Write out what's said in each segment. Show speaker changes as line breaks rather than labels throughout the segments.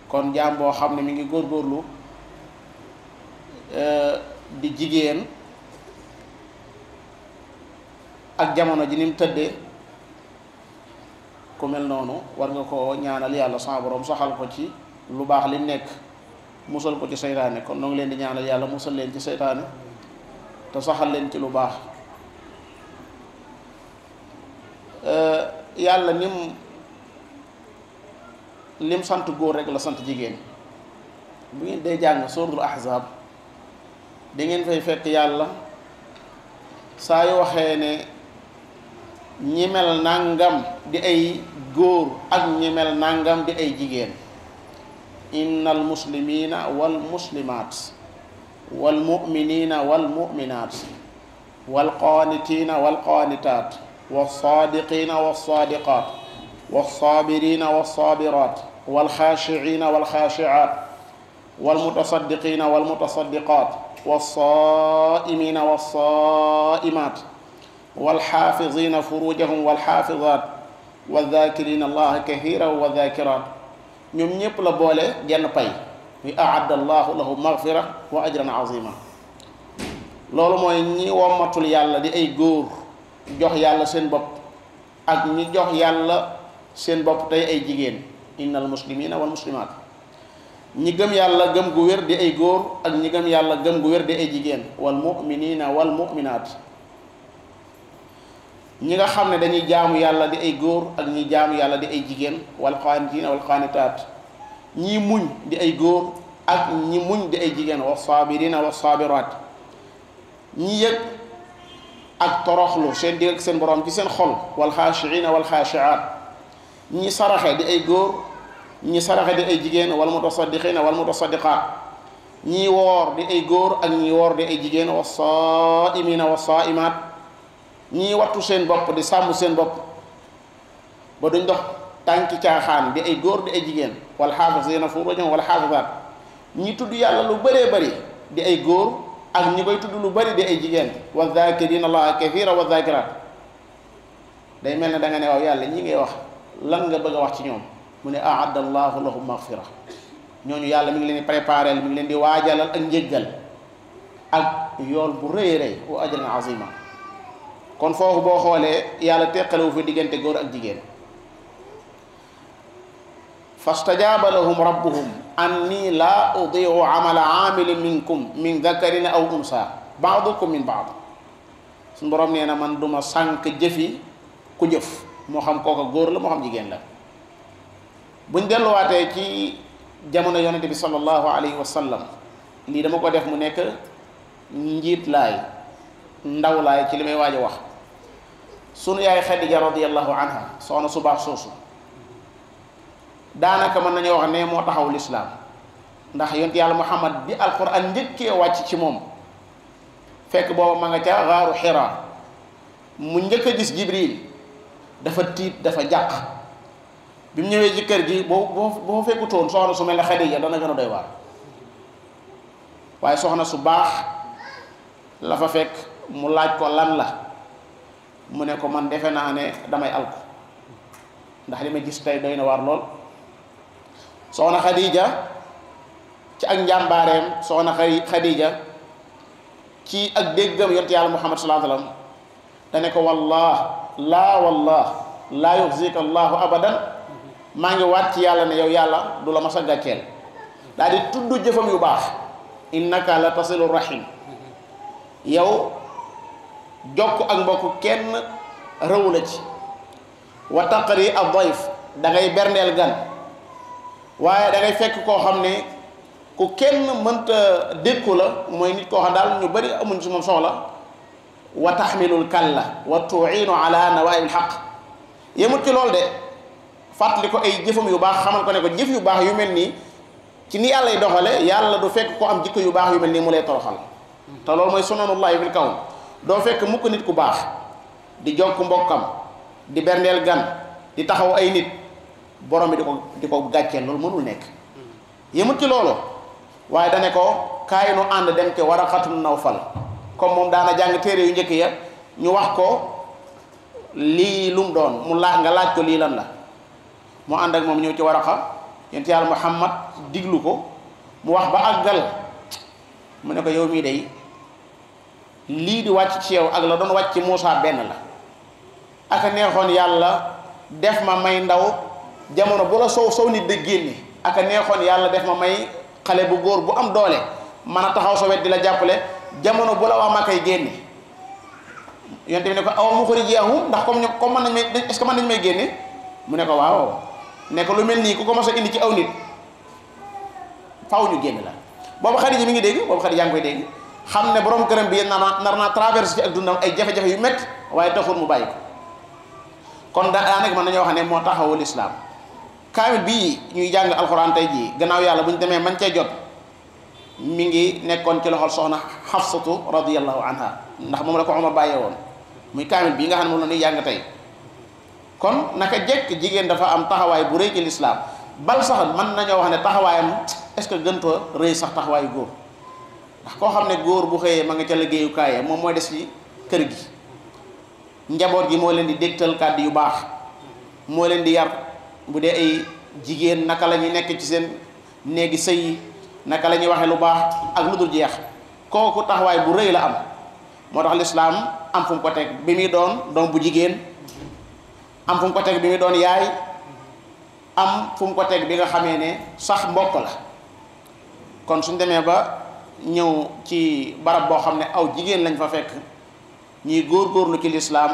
kon jaam boo xam ne mi ngi góorgóorlu di jigéen ak jamono ji ni mu tëddee ku mel noonu war nga ko ñaanal yàlla sama borom saxal ko ci lu baax li nekk musal ko ci seytaane kon noo ngi leen di ñaanal yàlla musal leen ci seytaane te saxal leen ci lu baax yàlla nim lim sant góor rek la sant jigéen bu ngeen dee jàng suratul ahzab da ngeen fay fekk yàlla saa yu waxee ne ñi mel nangam di ay góor ak ñi mel nangam di ay jigéen innal muslimina wal muslimat wal muminina wal muminat wal qaanitina wal qaanitat wal saadiqina wal saadiqat wal saabirina wal saabirat wal xaashicina wal xaashicat wal mutasaddiqina wal mutasaddiqat wal saaimina wal saaimat wal xaafizina furujahum wal xaafizat wal zaakirina allaha kathiran wal zaakirat ñoom ñépp la boole genn pay muy aadda allahu lahu magfira wa ajran azima loolu mooy ñi wommatul yàlla di ay góor jox yàlla seen bopp ak ñi jox yàlla seen bopp tey ay jigéen innal muslimina wal muslimat ñi gëm yàlla gëm gu wér di ay góor ak ñi gëm yàlla gëm gu wér di ay jigéen wal muminina wal muminat ñi nga xam ne dañuy jaamu yàlla di ay góor ak ñi jaamu yàlla di ay jigéen wal qaanitina wal qaanitaat ñi muñ di ay góor ak ñi muñ di ay jigéen wa saabirina wa saabiraat ñi yëg ak toroxlu seen digg ak seen borom ci seen xol wal xaashiina wal xaashiaat ñi saraxe di ay góor ñi saraxe di ay jigéen wal mutasaddiqina wal mutasaddiqaat ñi woor di ay góor ak ñi woor di ay jigéen wa saaimina wa saaimaat ñii wattu seen bopp di sàmm seen bopp ba duñ dox tànki caaxaan di ay góor di ay jigéen wal xaafisina furujahum wal xaafisaat ñi tudd yàlla lu bëree bëri di ay góor ak ñi koy tudd lu bëri di ay jigéen wa zakirina allaha kathira wa zakirat day mel ne da nga ne waaw yàlla ñi ngay wax lan nga bëgg a wax ci ñoom mu ne aadda allahu lahum maghfira ñooñu yàlla mi ngi leen di préparé mi ngi leen di waajalal ak njéggal ak yool bu rëy rëy wa ajran azima kon foofu boo xoolee yàlla teqalewu fi diggante góor ak jigéen fastajaaba lahum rabbuhum anni laa udiu amala amilin minkum min dakarin aw unsa baadukum min baad suñu borom nee na man duma sànq jëfi ku jëf moo xam kooka góor la moo xam jigéen la buñ delluwaatee ci jamono yonente bi sallallahu alayhi wa sallam lii dama ko def mu nekk njiit laay ndaw laay ci li may waaj a wax sunu yaay Xadija radiyallahu anha soxna su baax soosu daanaka mën nañoo wax ne moo taxaw lislaam ndax yonent yàlla muhammad bi alquran njëkkee wàcc ci moom fekk booba ma nga ca xaaru xira mu njëkk a gis jibril dafa tiit dafa jàq bi mu ñëwee ci kër gi boo boo boo fekkutoon soxna su mel ne Xadija dana gën a doy waar waaye soxna su baax la fa fekk mu laaj ko lan la mu ne ko man defe naa ne damay alku ndax li ma gis tey doy na waar lool soxna Khadija ci ak njàmbaareem soxna Khadija ci ak déggam yonent yàlla Muhammad sallallahu alayhi wasallam dane ko wallah laa wallah laa yuxzika allahu abadan maa ngi waat ci yàlla ne yow yàlla du la mas a gàcceel daal di tudd jëfam yu baax innaka la tasilu rahim yow jokk ak mbokk kenn rëwu la ci wa taqri ad dayf da ngay berndeel gan waaye da ngay fekk koo xam ne ku kenn mënta dékku la mooy nit koo xam daal ñu bari amuñ ci moom soxla wa taxmilul kalla wa tuinu ala nawaibil xaq yemut ci loolu de fàttali ko ay jëfam yu baax xamal ko ne ko jëf yu baax yu mel nii ci ni yàlla y doxale yàlla du fekk ko am jikko yu baax yu mel nii mu lay toroxal te loolu mooy sunanullahi fil kawn doo fekk mukk nit ku baax di jokk mbokkam di berndeel gan di taxaw ay nit borom bi di ko di ko gàcceel loolu mënul nekk yemut ci loolu waaye dane ko kaay nu ànd dem te Waraqatum Nawfal comme moom daana jàng téere yu njëkk ya ñu wax ko lii lu mu doon mu laaj nga laaj ko lii lan la mu ànd ak moom ñëw ci Waraqa yonent yàlla Muhammad diglu ko mu wax ba àggal mu ne ko yow mii day lii di wàcc ci yow ak la doon wàcc ci Muusa benn la aka neexoon yàlla def ma may ndaw jamono bu la sow sow nit da génne aka neexoon yàlla def ma may xale bu góor bu am doole man a taxaw sa wet di la jàppale jamono bu la waa ma koy génne yonte bi ne ko aw muxrijiyahum ndax comme ñoom comme mën nañ may est-ce que mën nañ may génne mu ne ko waaw ne ko lu mel nii ku ko mos a indi ci aw nit faaw ñu génn la boobu Xadija mi ngi dégg boobu Xadija yaa ngi koy dégg xam ne borom këram bi nar naa nar naa traversé ci ak dundam ay jafe-jafe yu métti waaye taxul mu bàyyi ko kon daa daanaka mën nañoo wax ne moo taxawul islaam kaamil bii ñuy jàng alxuraan tey jii gannaaw yàlla bu ñu demee man cee jot mi ngi nekkoon ci loxol soxna Xafsatu radiyallahu anha ndax moom la ko Omar bàyyee woon muy kaamil bii nga xam ne moom la ñuy jàng tey kon naka jekk jigéen dafa am taxawaay bu rëy ci lislaam bal sax mën nañoo wax ne taxawaayam est-ce que gëntoo rëy sax taxawaayu góor ndax koo xam ne góor bu xëyee ma nga ca liggéeyukaayam moom mooy des ci kër gi njaboot gi moo leen di dégtal kàddu yu baax moo leen di yar bu dee ay jigéen naka la ñuy nekk ci seen néegi sëy yi naka la ñuy waxee lu baax ak lu dul jeex kooku taxawaay bu rëy la am moo tax lislaam am fu mu ko teg bi muy doon doom bu jigéen am fu mu ko teg bi muy doon yaay am fu mu ko teg bi nga xamee ne sax mbokk la kon suñ demee ba ñëw ci barab boo xam ne aw jigéen lañ fa fekk ñuy góorgóorlu ci lislaam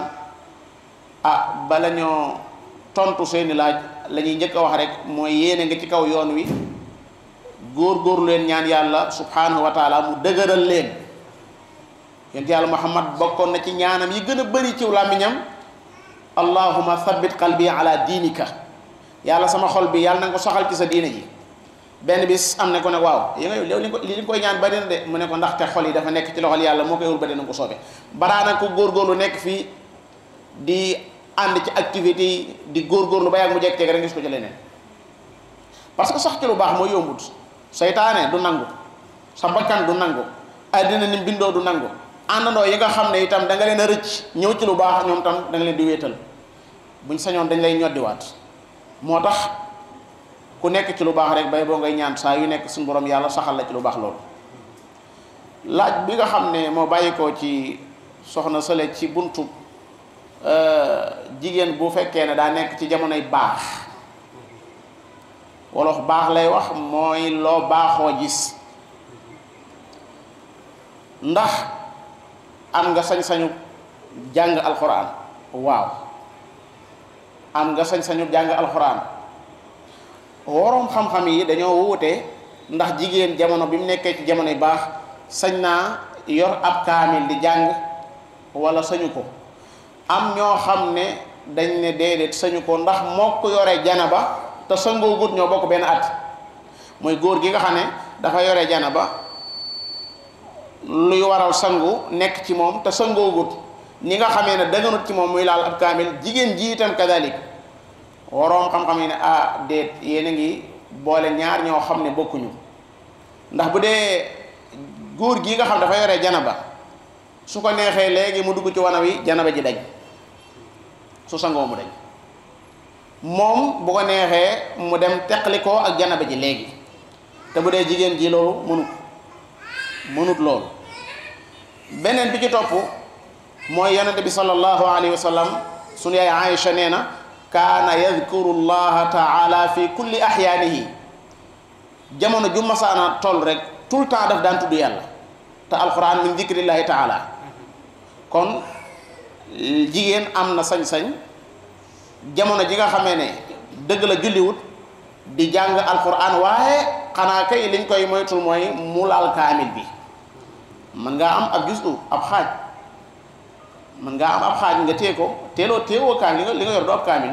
ah bala ñoo tontu seeni laaj la ñuy njëkk a wax rek mooy yéene nga ci kaw yoon wi góorgóorlu leen ñaan yàlla subhanahu wa taala mu dëgëral leen yonent yàlla muhammad bokkoon na ci ñaanam yi gën a bëri ci làmmiñam allahuma thabbit qalbi ala diinika yàlla sama xol bi yàlla na nga ko saxal ci sa diine ji benn bis am na ko ne waaw yi nga yow li ko li nga koy ñaan bari na de mu ne ko ndaxte xol yi dafa nekk ci loxol yàlla moo koy wul ba dina ko soobee baraana ko góorgóorlu nekk fii di ànd ci activité yi di góorgóorlu ba yàgg mu jekk rek gis ko ci leneen parce que sax ci lu baax mooy yombut seytaane du nangu sa bakkan du nangu àddina ni bindoo du nangu àndandoo yi nga xam ne itam da nga leen a rëcc ñëw ci lu baax ñoom tam da nga leen di wéetal buñ sañoon dañ lay ñoddiwaat moo tax ku nekk ci lu baax rek bay boo ngay ñaan saa yu nekk suñu borom yàlla saxal la ci lu baax loolu laaj bi nga xam ne moo bàyyi ko ci soxna sële ci buntu jigéen bu fekkee ne daa nekk ci jamonoy baax wolof baax lay wax mooy loo baaxoo gis ndax am nga sañ-sañu jàng alxuraan waaw am nga sañ-sañu jàng alxuraan woroom xam-xam yi dañoo wuute ndax jigéen jamono bi mu nekkee ci jamono yu baax sañ naa yor ab kaamil di jàng wala sañu ko am ñoo xam ne dañ ne déedéet sañu ko ndax moo ko yore janaba te sangoo gut ñoo bokk benn at mooy góor gi nga xam ne dafa yore janaba luy waral sangu nekk ci moom te sangoo gut ni nga xamee ne dëgganut ci moom muy laal ab kaamil jigéen ji itam kadalik waroom xam-xam yi ne ah déet yéen a ngi boole ñaar ñoo xam ne bokkuñu ndax bu dee góor gi nga xam dafa yore janaba su ko neexee léegi mu dugg ci wana wi janaba ji dañ su sangoo mu dañ moom bu ko neexee mu dem teqlikoo ak janaba ji léegi te bu dee jigéen ji loolu mënut mënut loolu beneen bi ci topp mooy yonente bi sallallahu alayhi wa sallam sunu yaay Aïcha nee na kaana yadkuru llaha taala fi kulli axyaanihi jamono ju masaana toll rek tout le temps daf daan tudd yàlla te alquran min dikrillahi taala kon jigéen am na sañ-sañ jamono ji nga xamee ne dëgg la julliwut di jàng alquran waaye xanaa kay liñ koy moytul mooy mu laal kaamil bi mën ngaa am ab jusu ab xaaj mën ngaa am ab xaaj nga téye ko teeloo téewoo kaamil li nga li nga yor du ab kaamil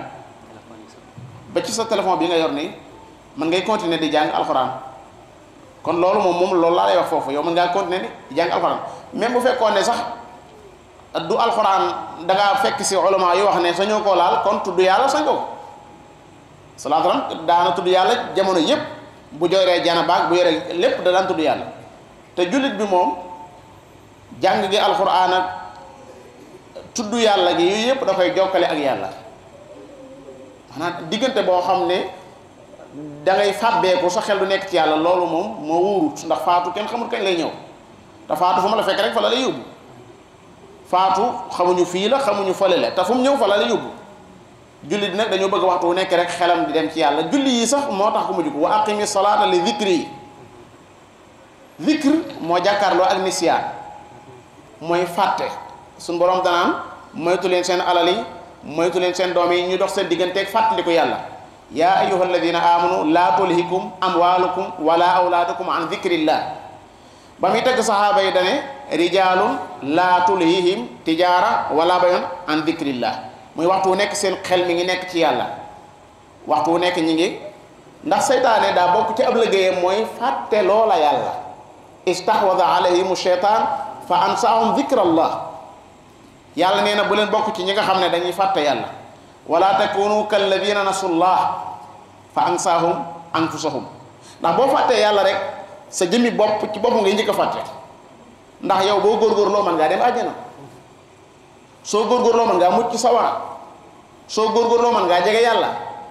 ba ci sa téléphone bi nga yor nii mën ngay continuer di jàng alxuraan kon loolu moom moom loolu laa lay wax foofu yow mën ngaa continuer di jàng alxuraan même bu fekkoon ne sax du alxuraan da ngaa fekk si ulama yu wax ne sañoo koo laal kon tudd yàlla sañoo ko salaatu salaam daana tudd yàlla jamono yépp bu joree jana baag bu yoree lépp da daan tudd yàlla te jullit bi moom jàng gi alxuraan ak tudd yàlla gi yooyu yëpp da koy jokkale ak yàlla maanaam diggante boo xam ne da ngay fàbbeeku sa xel du nekk ci yàlla loolu moom moo wóorut ndax faatu kenn xamul kañ lay ñëw te faatu fu ma la fekk rek fa la lay yóbbu faatu xamuñu fii la xamuñu fële la te fu mu ñëw fa la lay yóbbu julli di nag dañoo bëgg waxtu wu nekk rek xelam di dem ci yàlla julli yi sax moo tax ku mujj ko wa aqimi salaata li zikri yi zikr moo jàkkaarloo ak nisiyaan mooy fàtte suñ borom danaan moytu leen seen alal yi moytu leen seen doom yi ñu dox seen digganteeg fàttaliku yàlla yaa ayyuha alladina amanu laa tulhikum amwalukum wala awlaadukum an zikrillah ba muy tagg saxaaba yi dane rijalun laa tulhihim tijaara wala bayon an zikrillah muy waxtu wu nekk seen xel mi ngi nekk ci yàlla waxtu wu nekk ñi ngi ndax seytaane daa bokk ci ab liggéeyam mooy fàtte loola yàlla istahwada alayhim sheytaan fa ansaahum zikrallah yàlla nee na bu leen bokk ci ñi nga xam ne dañuy fàtte yàlla wala takunu kalladina nasullah fa ansaahum anfusahum ndax boo fàttee yàlla rek sa jëmmi bopp ci bopp ngay njëkk a fàtte ndax yow boo góorgóorloo mën ngaa dem àjjana soo góorgóorloo mën ngaa mucc sawara soo góorgóorloo mën ngaa jege yàlla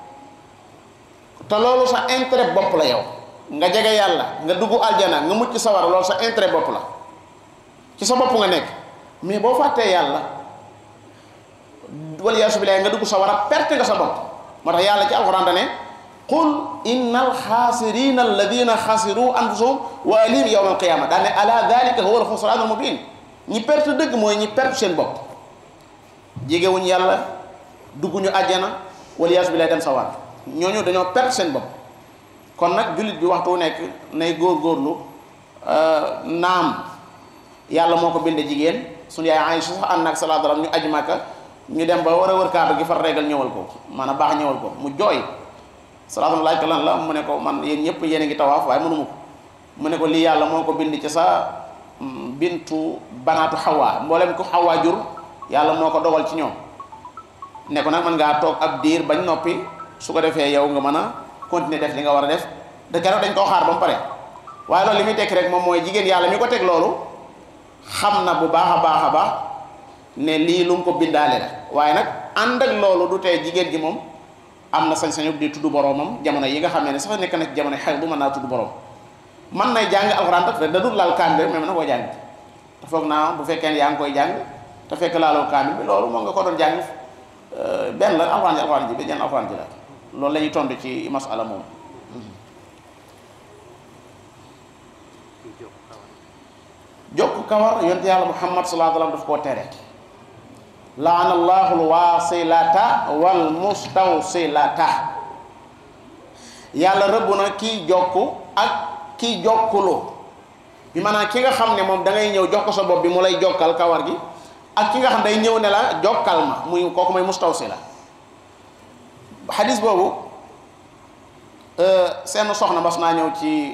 te loolu sa intérêt bopp la yow nga jege yàlla nga dugg aljana nga mucc sawara loolu sa intérêt bopp la ci sa bopp nga nekk mais boo fàttee yàlla wala yaasu billahi nga dugg sawara perte nga sa bopp moo tax yàlla ci alxuraan da ne qul innal xaasirina alladina xasiru anfusahum wa ahlihim yawma alqiyama daa ne ala dalika huwa alxusraanul mubin ñi perte dëgg mooy ñi perte seen bopp jegewuñ yàlla dugguñu àjjana wala yaasu billahi dem sawara ñooñu dañoo perte seen bopp kon nag jullit bi waxtu wu nekk nay góorgóorlu naam yàlla moo ko binde jigéen suñu yaay Aysa sax ànd ak salaatu salaam ñu aj Makka ñu dem ba war a wër kaaba gi far régal ñëwal ko maanaam baax ñëwal ko mu jooy salaatu laaj ko lan la mu ne ko man yéen ñëpp yéen a ngi tawaaf waaye mënuma ko mu ne ko lii yàlla moo ko bind ci sa bintu banaatu xawaa mboolem ko xawaa jur yàlla moo ko dogal ci ñoom ne ko nag mën ngaa toog ab diir bañ noppi su ko defee yow nga mën a continuer def li nga war a def de keroog dañ koo xaar ba mu pare waaye loolu li muy tekki rek moom mooy jigéen yàlla mi ko teg loolu xam na bu baax a baax a baax ne lii lu mu ko bindaale la waaye nag ànd ak loolu du tee jigéen gi moom am na sañ-sañu di tudd boroomam jamono yi nga xamee ne sax nekk na ci jamono xel bu mën naa tudd boroom man nay jàng alxuraan te da dul laal kaamil mais mën na koo jàng te foog naa bu fekkee ne yaa ngi koy jàng te fekk laaloo kaamil bi loolu moo nga ko doon jàng benn la alxuraan ji alxuraan ji bi jenn alxuraan ji la loolu la ñuy tontu ci masala moom jokk kawar yonte yàlla muhammad sallallahu alayhi wa sallam daf koo tere laana allahu alwasilata wal mustawsilata yàlla rëbb na kii jokk ak kii jokkulu bi maanaam ki nga xam ne moom da ngay ñëw jox ko sa bopp bi mu lay jokkal kawar gi ak ki nga xam day ñëw ne la jokkal ma muy kooku mooy mustawsila xadis boobu seen soxna mas naa ñëw ci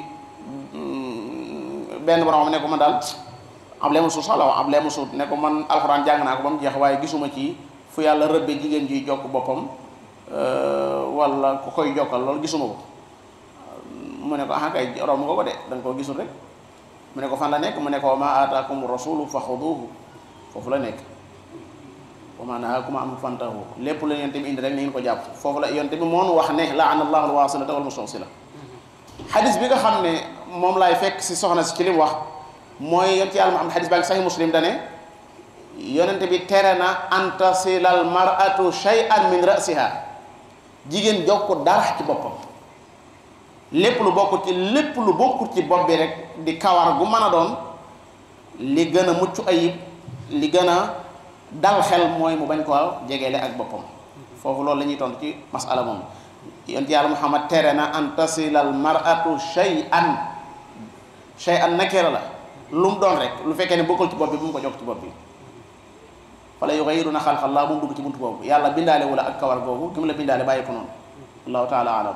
benn borom xam ne ko man daal ab leemu suut sax la wax ab leemu suut ne ko man alxuraan jàng naa ko ba mu jeex waaye gisuma ci fu yàlla rëbbe jigéen juy jokk boppam wala ku koy jokkal loolu gisuma ko mu ne ko ah kay romb nga ko de da nga koo gisul rek mu ne ko fan la nekk mu ne ko wa ma aataakum rasulu fa xuduuhu foofu la nekk wa ma nahaakum anhu fantahu lépp la yonte bi indi rek ni ngeen ko jàpp foofu la yonte bi moonu wax ne laana allahu alwasilata wal mustawsila xadis bi nga xam ne moom laay fekk si soxna si ci li mu wax mooy yonte yàlla Muhammad xadis baa ngi sahih muslim dane yonente bi tere na an tasilal mar'atu shay'an min ra'siha jigéen jokk dara ci boppam lépp lu bokk ci lépp lu bokkut ci bopp bi rek di kawar gu mën a doon li gën a mucc ayib li gën a dal xel mooy mu bañ koo jegeele ak boppam foofu loolu la ñuy tontu ci masala moom yonent yàlla muhammad tere na an tasilal mar'atu shay'an shay'an nakira la lu mu doon rek lu fekkee ne bokkul ci bopp bi bu mu ko jokk ci bopp bi fala yughayiruna xalqallah bu mu dugg ci buntu boobu yàlla bindaale wala ak kawar googu ki mu la bindaale bàyyi ko noonu allahu taala alam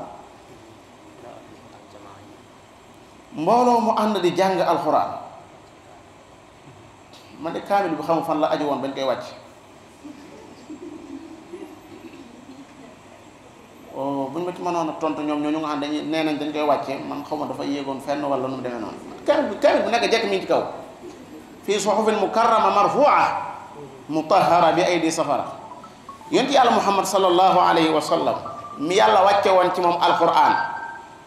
mbooloo mu ànd di jàng alxuraan man de kaamil bi xamu fan la aju woon bañ koy wàcc buñ ma ci mënoon a tontu ñoom ñoo ñu nga xam dañuy nee nañ dañ koy wàcce man xaw ma dafa yéegoon fenn wala nu mu demee noonu kaamil bi kaamil bu nekk jekk mi ngi ci kaw fii suhufin mukarrama marfua mutahara bi aydi safara yonent yàlla muhammad sallallahu alayhi wa sallam mi yàlla wàcce woon ci moom alquran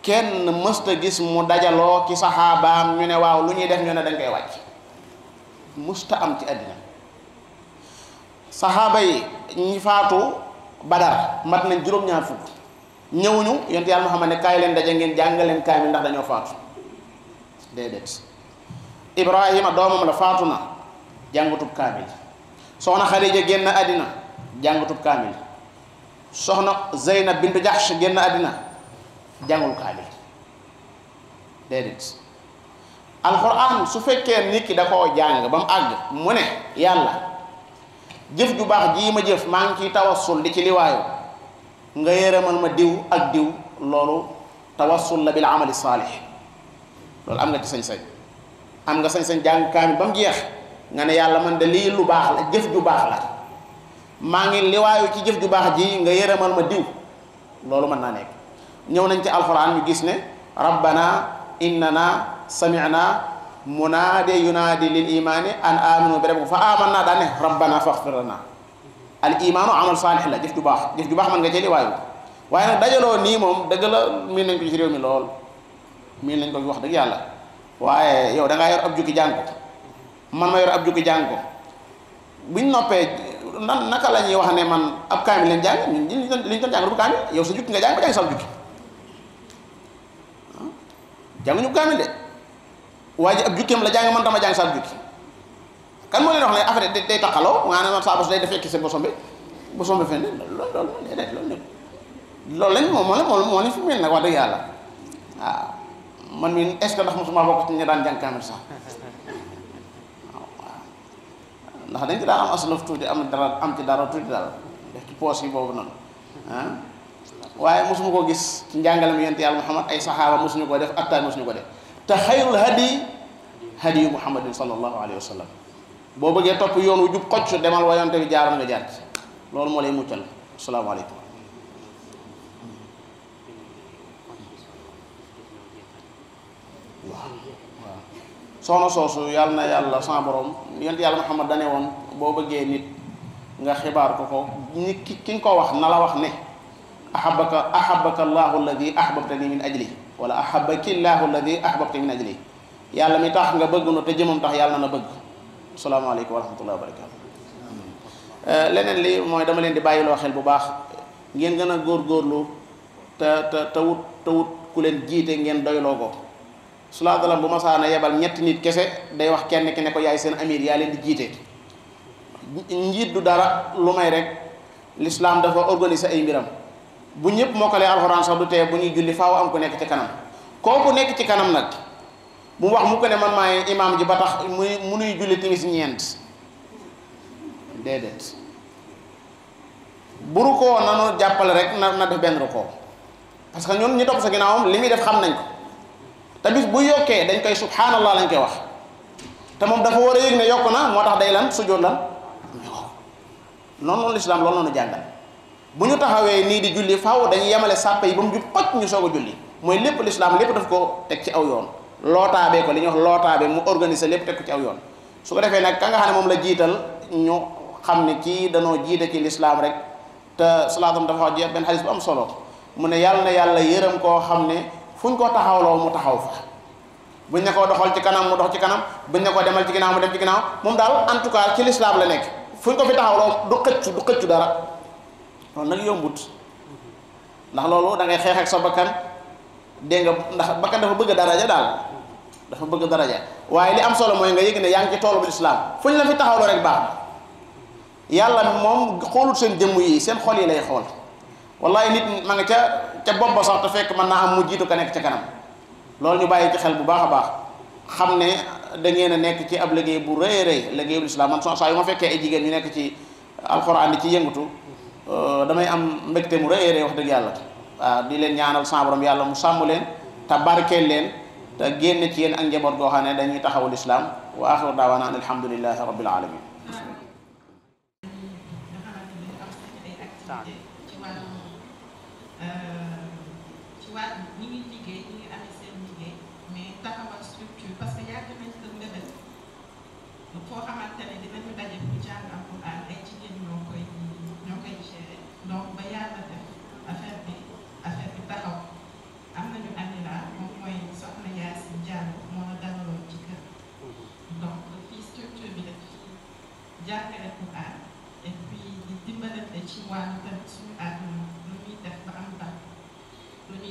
kenn mësta gis mu dajaloo ci saxaabaam ñu ne waaw lu ñuy def ñu ne dañ koy wàcc mësta am ci àddina saxaaba yi ñi faatu badar mat nañ juróom-ñaar fukk ñëwuñu yonent yàlla Muhammad ne kaay leen daje ngeen jàngal leen kaay mi ndax dañoo faatu déedéet Ibrahima doomam la faatu na jàngutub kaamil soxna Xadija génn àddina jàngutub kaamil soxna Zeynab bintu Jahsh génn àddina jàngul kaamil déedéet alxuraan su fekkee nit ki da koo jàng ba mu àgg mu ne yàlla jëf ju baax jii ma jëf maa ngi ciy tawassul di ci liwaayu nga yërëmal ma diw ak diw loolu tawassul la bil amali saalih loolu am nga ci sañ-sañ am nga sañ-sañ jàng kaamil ba mu jeex nga ne yàlla man de lii lu baax la jëf ju baax la maa ngi liwaayu ci jëf ju baax ji nga yërëmal ma diw loolu mën naa nekk ñëw nañ ci alxuraan ñu gis ne rabbana innana sami'na munaade yunaadi lil imaani an aminu bi rabbikum fa amanna daa ne rabbana faghfir lana al imaanu amal saalix la jëf ju baax jëf ju baax mën nga cee liwaayu waaye nag dajaloo nii moom dëgg la miin nañ ko ci réew mi lool miin nañ ko wax dëgg yàlla waaye yow da ngaa yor ab jukki jàng ko man ma yor ab jukki jàng ko buñ noppee nan naka la ñuy wax ne man ab kaamil leen jàng ñun li ñu doon li ñu doon jàng du kaamil yow sa jukki nga jàng ba jàng sal jukki jànguñu kaamil de waaye ji ab jukkeem la jàng man dama jàng sal jukki kan moo leen wax ne affaire day day taqaloo nga ne man saa bos day def fekki sa bosom bi bosom bi fenn loolu loolu déedéet loolu nekk loolu lañ moom moo la moo moo ni fi mel nag wax dëgg yàlla waaw man mi est ce que ndax mosuma bokk ci ñi daan jàng kaamil sax ndax dañ ci daan am aslaf tuuti am dara am ci dara tuuti dara def ci poos yi boobu noonu ah waaye mosuma koo gis ci njàngalem yonent yàlla Muhammad ay saxaaba mosuñu ko def attaay mosuñu ko def te xayrul hadi hadiyu muhammadin sallallahu alayhi wa sallam boo bëggee topp yoon wu jub xocc demal wa yonte bi jaaroon nga jaar ci loolu moo lay muccal asalaamaaleykum waaw waaw soxna soosu yàlla na yàlla sama borom yonent yàlla Muhammad dane woon boo bëggee nit nga xibaar ko ko nit ki ki nga ko wax na la wax ne ahabaka ahabaka allahu alladi ahbabtani min ajli wala ahabaki llahu alladi ahbabtani min ajli yàlla mi tax nga bëgg nu te jëmam tax yàlla na bëgg asalaamaaleykum wa rahmatullahi wa barakatu leneen li mooy dama leen di bàyyiloo xel bu baax ngeen gën a góorgóorlu te te te wut te wut ku leen jiite ngeen doyloo ko sulaa dalam bu masaana yebal ñetti nit kese day wax kenn ki ne ko yaay seen amir yaa leen di jiite njiit du dara lu may rek l'islam dafa organiser ay mbiram bu ñëpp mokkalee alxuraan sax du tee bu ñuy julli faaw am ku nekk ci kanam kooku nekk ci kanam nag bu mu wax mu ko ne man maay imaam ji ba tax muy munuy julli timis ñeent déedéet bu rukkoo nanu jàppale rek na na def benn rukkoo parce que ñun ñi topp sa ginnaawam li muy def xam nañ ko te bis bu yokkee dañ koy subhanallah lañ koy wax te moom dafa war a yëg ne yokk na moo tax day lan sujjóot lan noonu noonu lislaam loolu noonu jàngal bu ñu taxawee nii di julli faaw dañuy yemale sàppe yi ba mu jub xoj ñu soog a julli mooy lépp lislaam lépp daf ko teg ci aw yoon lootaabee ko li ñuy wax lootaabee mu organiser lépp teg ko ci aw yoon su ko defee nag ka nga xam ne moom la jiital ñu xam ne kii danoo jiite ci lislaam rek te salaatam dafa wax benn xadis bu am solo mu ne yàlla na yàlla yërëm koo xam ne fu ñu ko taxawloo mu taxaw fa buñ ne ko doxal ci kanam mu dox ci kanam buñ ne ko demal ci ginnaaw mu dem ci ginnaaw moom daal en tout cas ci lislaam la nekk fu ñu ko fi taxawloo du xëccu du xëccu dara loolu nag yombut ndax loolu da ngay xeex ak sa bakkan dégg nga ndax bakkan dafa bëgg daraja daal dafa bëgg daraja waaye li am solo mooy nga yëg ne yaa ngi ci toolu bu lislaam fu ñu la fi taxawloo rek baax na yàlla moom xoolut seen jëmm yi seen xol yi lay xool wallahi nit ma nga ca ca bopp ba sax te fekk mën naa am mu jiitu ka nekk ca kanam loolu ñu bàyyi ci xel bu baax a baax xam ne da ngeen a nekk ci ab liggéey bu rëy rëy liggéey bu lislaam man saa yu ma fekkee ay jigéen ñu nekk ci alxuraan di ci yëngatu damay am mbégte mu rëy rëy wax dëgg yàlla waaw di leen ñaanal sa borom yàlla mu sàmm leen te barkeel leen te génn ci yéen ak njaboot goo xam ne dañuy taxawul islaam wa axiru daawaana an alhamdulillahi rabbil alamin
ci wàllu ñi ngi liggéey ñi ngi amee seen liggéey mais taxawal structure parce que yàgg nañ ko mbébét foo xamante ne dinañu daje bu jàng alquran ay jigéen ñoo koy ñoo koy gérer donc ba yàlla def affaire bi affaire bi taxaw am nañu amee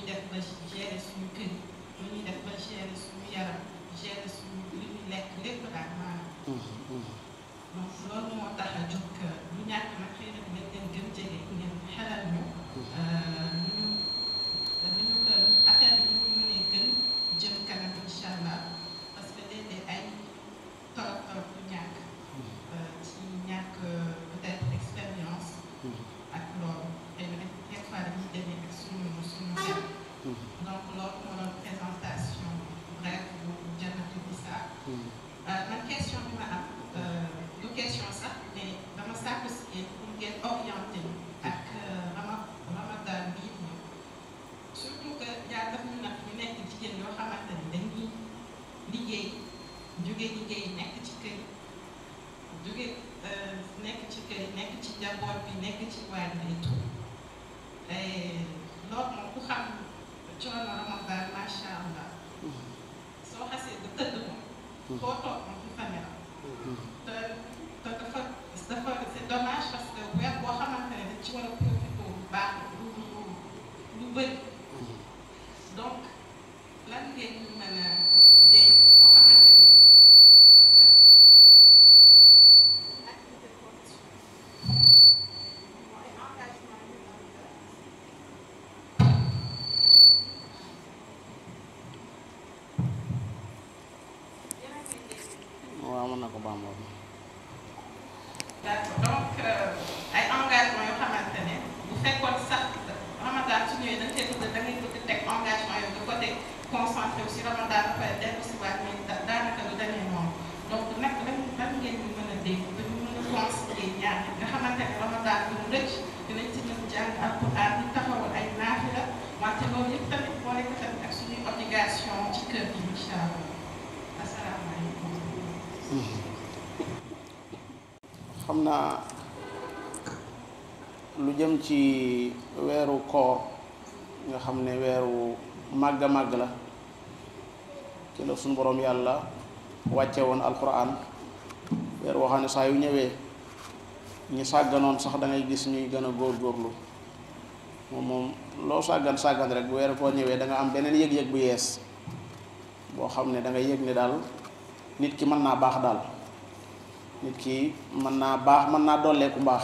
def ba gérer suñu kër yi nu ñuy def ba gérer suñu yaram gérer suñu li ñuy lekk lépp daal maanaam donc loolu moo tax a jóg lu ñàkk nag xëy na dinañ leen gën jege ngeen xelal ñu nu ñu nu ñu ko affaire bi nu mu mënee gën jëm kanam incha allah parce que léeg-léeg ay torop torop lu ñàkk ci ñàkk peut-être expérience ak loolu xëy na des fois dañuy demee ak suñu suñu xel donc loolu moo doon présentation bref bu Jannatul Nisa man question bi ma am du question sax mais dama sàkku si yéen pour ngeen orienté ñu ak rama ramadan bii ñëw surtout que yaa daf ñu nag ñu nekk jigéen yoo xamante ni dañuy liggéey jóge liggéey nekk ci kër jóge nekk ci kër nekk ci njaboot bi nekk ci waañ bi et tout loolu moom ku xam coono ramadan macha allah soo xasee ba tëdd moom foo toog moom fi fa nelaw te te dafa dafa c'est dommage parce que weer boo xamante ne dañ ci war a profité bu baax lu lu lu bëri donc lan ngeen ñu mën a dégg boo xamante ne parce que activité production mooy engagement yu am yéen a ngi dégg
waaw mën na ko baamoon
d'accord donc ay engagement yoo xamante ne bu fekkoon sax ramadan su ñëwee da nga koy bëgg da ngay bëgg teg engagement yooyu de côté concentré wu si ramadan ba pare dellu si waat mais da- daanaka du demee noonu donc nag lan lan ngeen ñu mën a dégg ba ñu mën a concilier ñaar yi nga xamante ne ramadan bi mu rëcc dinañ ci mën jàng alquran di taxawal ay naafila wante loolu yëpp tamit boole ko tamit ak suñuy obligation ci kër gi incha allah asalaamaaleykum.
xam naa lu jëm ci weeru koor nga xam ne weeru màgg a màgg la ci la suñu boroom yàlla wàcce woon alquran weer woo xam ne saa yu ñëwee ñi sàgganoon sax da ngay gis ñuy gën a góorgóorlu moom moom loo sàggan sàggan rek bu weeru koor ñëwee da nga am beneen yëg-yëg bu yees boo xam ne da ngay yëg ne daal nit ki mën naa baax daal nit ki mën naa baax mën naa dolleeku mbaax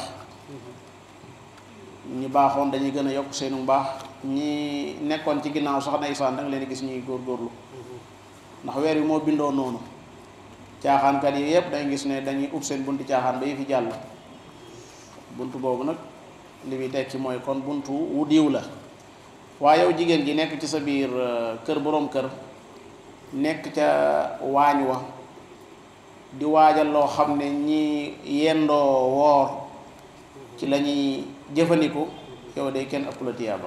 ñi baaxoon dañuy gën a yokk seenu mbaax ñi nekkoon ci ginnaaw sax ndeysaan da nga leen di gis ñuy góorgóorlu ndax weer wi moo bindoo noonu caaxaankat yi yëpp dangay gis ne dañuy ub seen bunti caaxaan ba yi fi jàll buntu boobu nag li muy tekki mooy kon buntu wu diw la waaye yow jigéen ji nekk ci sa biir euh, kër boroom kër nekk ca waañ wa di waajal loo xam ne ñi yendoo woor ci la ñuy jëfandiku yow de kenn ëpp la tiyaaba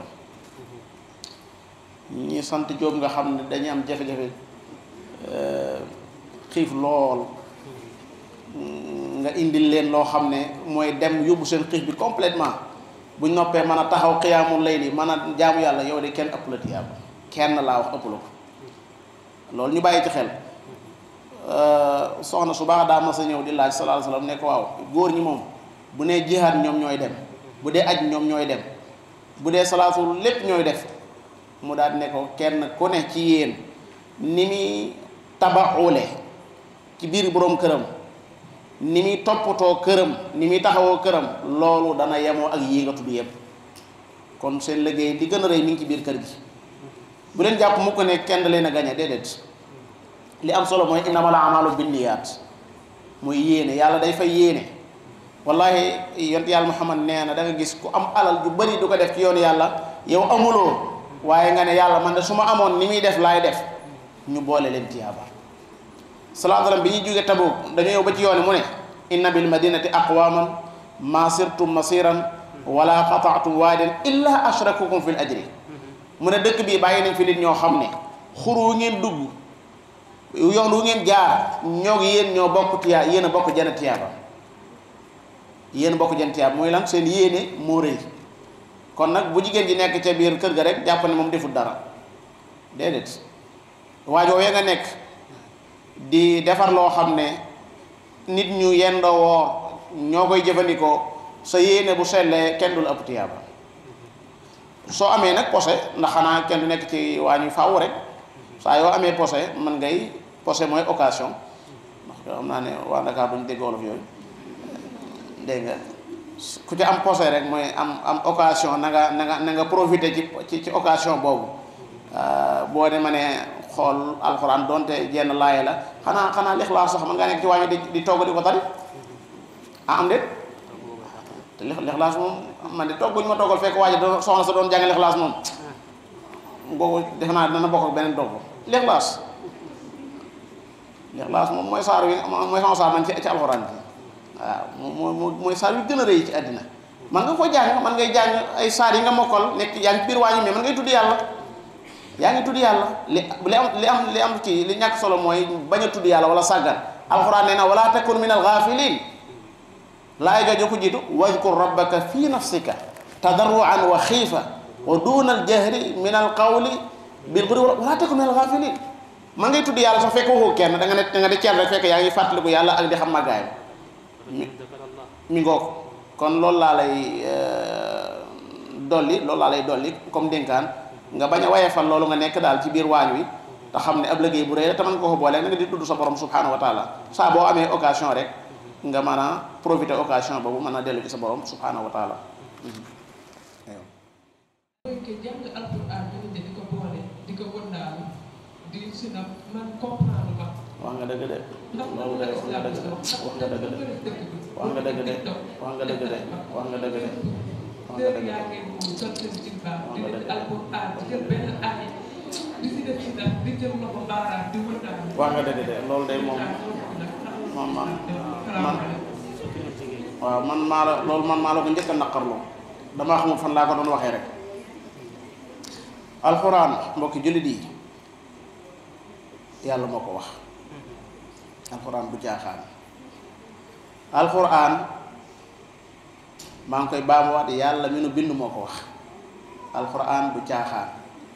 ñi sant Jóob nga xam ne dañuy am jafe-jafe euh, xiif lool nga indil leen loo xam ne mooy dem yóbbu seen xiif bi complètement buñ noppee mën a taxaw xiyaamul layli mën a jaamu yàlla yow de kenn ëpp la tiyaaba kenn laa wax ëpp la ko loolu ñu bàyyi ci xel soxna su baax daa mas a ñëw di laaj sallallahu alayhi wasallam ne ko waaw góor ñi moom bu nee jihaad ñoom ñooy dem bu dee aj ñoom ñooy dem bu dee salaatul lépp ñooy def mu daal ne ko kenn ku ne ci yéen ni muy tabaxule ci biir boroom këram ni muy toppatoo këram ni muy taxawoo këram loolu dana yemoo ak yii nga tudd yépp kon seen liggéey di gën a rëy mi ngi ci biir kër gi bu leen jàpp mu ko ne kenn da leen a gañe déedéet li am solo mooy innamal a'maalu binniyaat mooy yéene yàlla day fay yéene wallahi yont yàlla Muhammad nee na da nga gis ku am alal ju bari du ko def ci yoonu yàlla yow amuloo waaye nga ne yàlla man de su ma amoon ni muy def laay def ñu boole leen tiyaaba sallallahu alayhi wasallam bi ñuy jóge Tabuk dañu yow ba ci yoon mu ne inna bil madinati aqwaman ma sirtum masiran wala qata'tum waadiyan illa ashrakukum fil ajri mu ne dëkk bii bàyyi nañ fi nit ñoo xam ne xur wu ngeen dugg yoon wu ngeen jaar ñoo ngi yéen ñoo bokk tiyaa yéen a bokk jana tiyaaba yéen a bokk jana tiyaaba mooy lan seen yéene moo rëy kon nag bu jigéen ji nekk ca biir kër ga rek jàpp ne moom deful dara déedéet waajoo ya nga nekk di defar loo xam ne nit ñu yendoo woor ñoo koy jëfandikoo sa yéene bu sellee kenn du la ëpp tiyaaba soo amee nag posé ndax xanaa kenn du nekk ci waañu faaw rek saa yoo amee posé mën ngay posé mooy occasion ndax xam naa ne waa Dakar duñ dégg wolof yooyu dégg nga ku ci am posé rek mooy am am occasion na nga na nga na nga profité ci ci ci occasion boobu boo de ma ne xool alxuraan donte jenn laaye la xanaa xanaa lixlaas sax mën ngaa nekk ci waañu di di togg di ko tari ah am déet te lix lixlaas moom man de togg bu ñu ma toggal fekk waaji doon soxna sa doon jàng lixlaas moom boobu defe naa dana bokk ak beneen togg lixlaas lixlaas moom mooy saar wi mooy sama saar man ci ci alxuraan bi waaw moom mooy saar wi gën a rëy ci àddina man nga ko jàng man ngay jàng ay saar yi nga mokkal nekk yaa ngi ci biir waañu mais man ngay tudd yàlla yaa ngi tudd yàlla li li am li am li am ci li ñàkk solo mooy bañ a tudd yàlla wala sàggan alxuraan nee na wala takun min alxaafilin laay jooju ko jiitu wadkur rabbaka fi nafsika tadarruan wa xiifa wa duna aljahri min alqawli bil ghudwi wala takun min alghafilin man ngay tudd yàlla sax fekk waxoo kenn da nga ne da nga di ceer rek fekk yaa ngi fàttaliku yàlla ak di xam màggaayam mi mi ngoog kon loolu laa lay dolli loolu laa lay dolli comme dénkaan nga bañ a wayefal loolu nga nekk daal ci biir waañ wi te xam ne ab liggéey bu rëy la te mën nga ko boole nga di tudd sa borom subhanahu wa taala saa boo amee occasion rek nga mën a profiter occasion boobu mën a dellu ci sa borom subhanahu wa taala
mooy que jàng alquran bi di ko boole di ko wëndaalu di si na man comprendre ma.
wax nga dëgg de
ndax
loolu de wax nga dëgg de wax nga dëgg de wax nga dëgg de wax nga dëgg de wax nga dëgg de wax nga
Léegi
dëgg
yaa
de
ngi moom sol seen jilbaab di
Wax nga
def
dëgg.
alquran di jël benn aaya di si def si nag di jël loxo baaraam di wëndaalu.
wax nga dëgg de loolu de moom moom man man waaw man maa la loolu man maa la ko njëkk a naqarloo damaa xamul fan laa ko doon waxee rek alxuraan mbokki jullit yi yàlla moo ko wax alxuraan du caaxaan alxuraan maa ngi koy baamuwaat yàlla mi nu bind moo ko wax alxuraan du caaxaan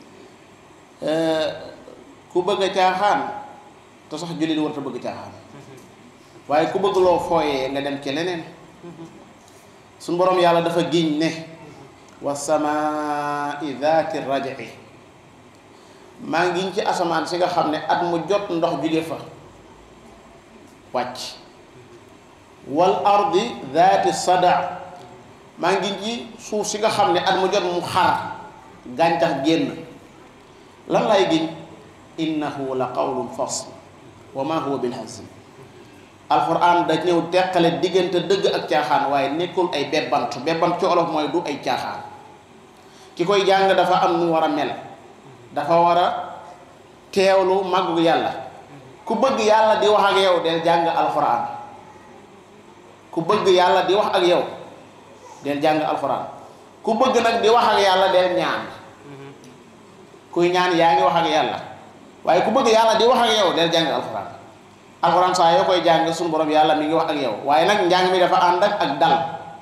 ku bëgg a caaxaan te sax jullit warut a bëgg caaxaan waaye ku bëgg loo fooyee nga dem ci leneen suñ boroom yàlla dafa giñ ne wa samaai daati raj'i maa ngiñ ci asamaan si nga xam ne at mu jot ndox jóge fa wàcc wal ardi daati sada maa ngiñ ci suuf si nga xam ne at mu jot mu xar gàncax génn lan lay giñ innahu la qawlun fasl wa ma huwa bil hazl alquran da ñëw teqale diggante dëgg ak caaxaan waaye nekkul ay bebbant bebbant ci olof mooy du ay caaxaan ki koy jàng dafa am nu war a mel dafa war a teewlu màggu yàlla ku bëgg yàlla di wax ak yow del jàng alquran ku bëgg yàlla di wax ak yow del jàng alquran ku bëgg nag di wax ak yàlla del ñaan kuy ñaan yaa ngi wax ak yàlla waaye ku bëgg yàlla di wax ak yow del jàng alquran alxuraan saa yoo koy jàng suñu borom yàlla mi ngi wax ak yow waaye nag njàng mi dafa ànd ak ak dal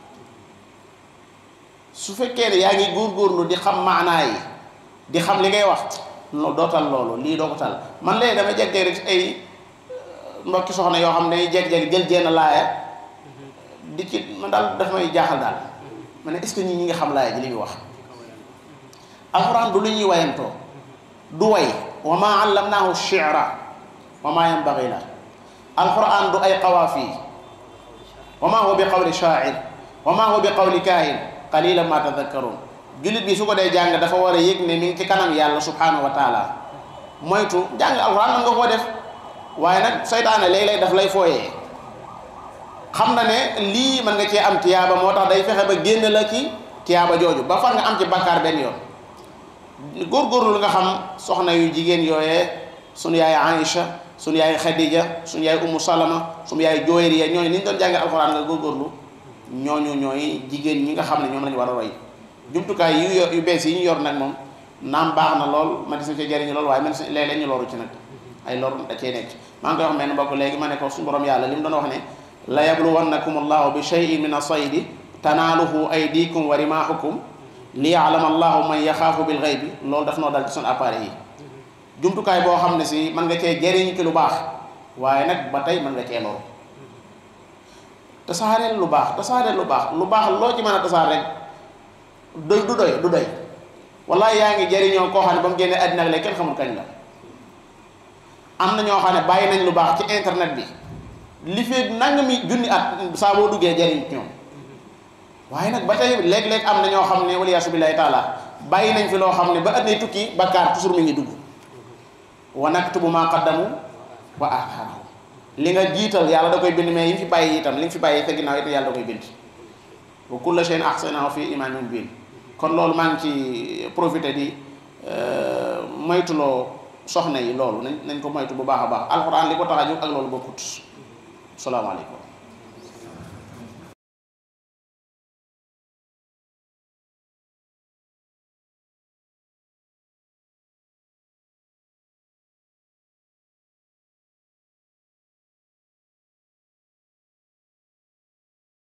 su fekkee ne yaa ngi góorgóorlu di xam maanaa yi di xam li ngay wax no doo tal loolu lii doo ko tal man léegi dama jeg rek ay mbokki soxna yoo xam ne dañuy jeg-jeg jël jenn laaya di ci man daal daf may jaaxal daal ma ne est-ce que ñi ñi nga xam laaya ji li muy wax alxuraan du lu ñuy wayantoo du way wa ma allamnaahu shi'ra wa ma yanbaghi la alquran du ay qawaafi wa ma huwa bi qawli shaa'ir wa ma huwa bi qawli kaahin qalilan ma tadhakkarun jullit bi su ko dee jàng dafa war a yëg ne mi ngi ci kanam yàlla subhanahu wa taala moytu jàng alquran man nga koo def waaye nag seytaane léeg-léeg daf lay fooyee xam na ne lii mën nga cee am tiyaaba moo tax day fexe ba génn la ci tiyaaba jooju ba far nga am ci bakkaar benn yoon góorgóorlu lu nga xam soxna yu jigéen yooyee sunu yaay Aïcha sunu yaay Khadija sunu yaay Umu Salama sunu yaay Juwayriya ñooñu ni ñu doon jànge alxuraan nga góorgóorlu ñooñu ñooy jigéen ñi nga xam ne ñoom lañu war a roy jumtukaay yu yor yu bees yi ñu yor nag moom naam baax na lool ma gis na ci jariñu lool waaye man si léeg-léeg ñu loru ci nag ay lor da cee nekk maa ngi koy wax mel ne mbokk léegi ma ne ko suñu borom yàlla li mu doon wax ne la yabluwannakum allahu bi shay'in min as-saydi tanaaluhu aydikum wa rimaahukum li ya'lama allahu man yaxaafu bil ghaybi loolu daf noo dal ci suñu appareil yi jumtukaay boo xam ne si mën nga cee jëriñ ci lu baax waaye nag ba tey mën nga cee loru tasaareel lu baax tasaareel lu baax lu baax loo ci mën a tasaar rek doy du doy du doy wallahi yaa ngi jëriñoo koo xam ne ba mu génnee àddina ak léegi kenn xamul kañ la am na ñoo xam ne bàyyi nañ lu baax ci internet bi li fi nangami junni at saa boo duggee jëriñ ñoom waaye nag ba tey léeg-léeg am na ñoo xam ne waliyaasu billaahi taala bàyyi nañ fi loo xam ne ba àddina tukki bakkaar toujours mi ngi dugg wa naktubu maa qaddamu wa aaxaarahu li nga jiital yàlla da koy bind mais yi nga fi bàyyi itam li nga fi bàyyi te ginnaaw itam yàlla da koy bind wa kulla shay'in ahsaynahu fi imaamin mubiin kon loolu maa ngi ci profité di moytuloo soxna yi loolu nañ nañ ko moytu bu baax a baax alxuraan li ko tax a jóg ak loolu bokkut salaamaaleykum